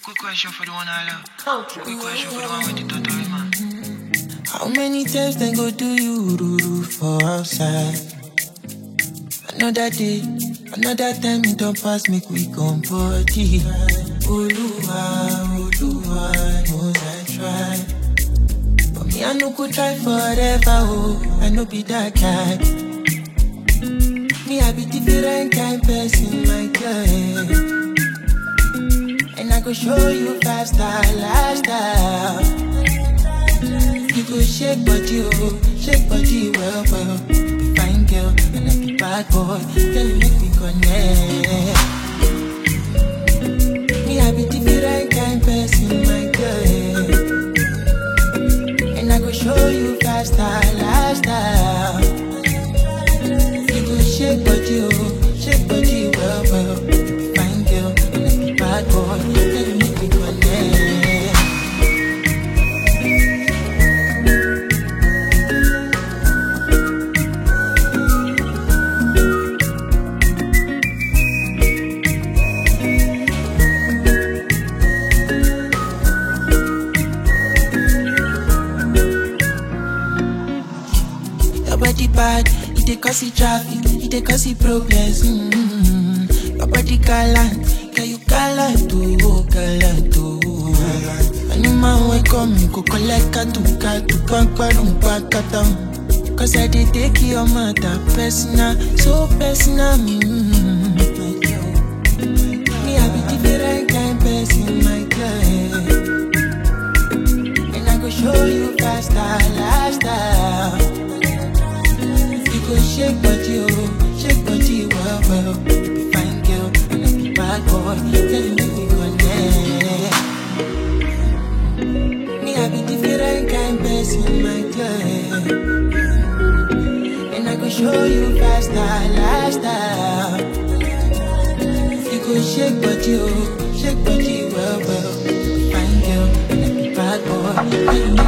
Quick question for the one I love. Quick question for the one with the totori man. How many times they go do you ruru for outside? Another day, another time it don't pass me quick on body. Oluwa, Oluwa knows I try. But me I no go try forever, oh, I no be that guy. Me I be different kind person, my girl. And I go show you five star lifestyle. You go shake body, oh, shake body well, well. Be fine girl, and I be bad boy. Girl, you make me connect. Me, I be different kind person, my girl. And I go show you five star lifestyle. You go shake body, oh, shake body well, well. Be fine girl, and I be bad boy. Girl, you make me connect. Your body bad, it dey cause the traffic, it dey cause the problems. Mm-hmm. Your body gallant, girl you gallant oh, gallant oh. Anyman wey come, you go collect katu katu, pankparum pankatam. Cause I dey take your matter personal, so personal. Mm-hmm. Me I be different kind person, my girl. And I go show you faster lifestyle. You go shake body, oh, shake body, well, well. Be fine girl, and I be bad boy. Tell you make me connect. Me, I be different kind person, my girl. And I go show you faster lifestyle. You go shake body, oh, shake body, well, well. Be fine girl, and I be bad boy. Tell you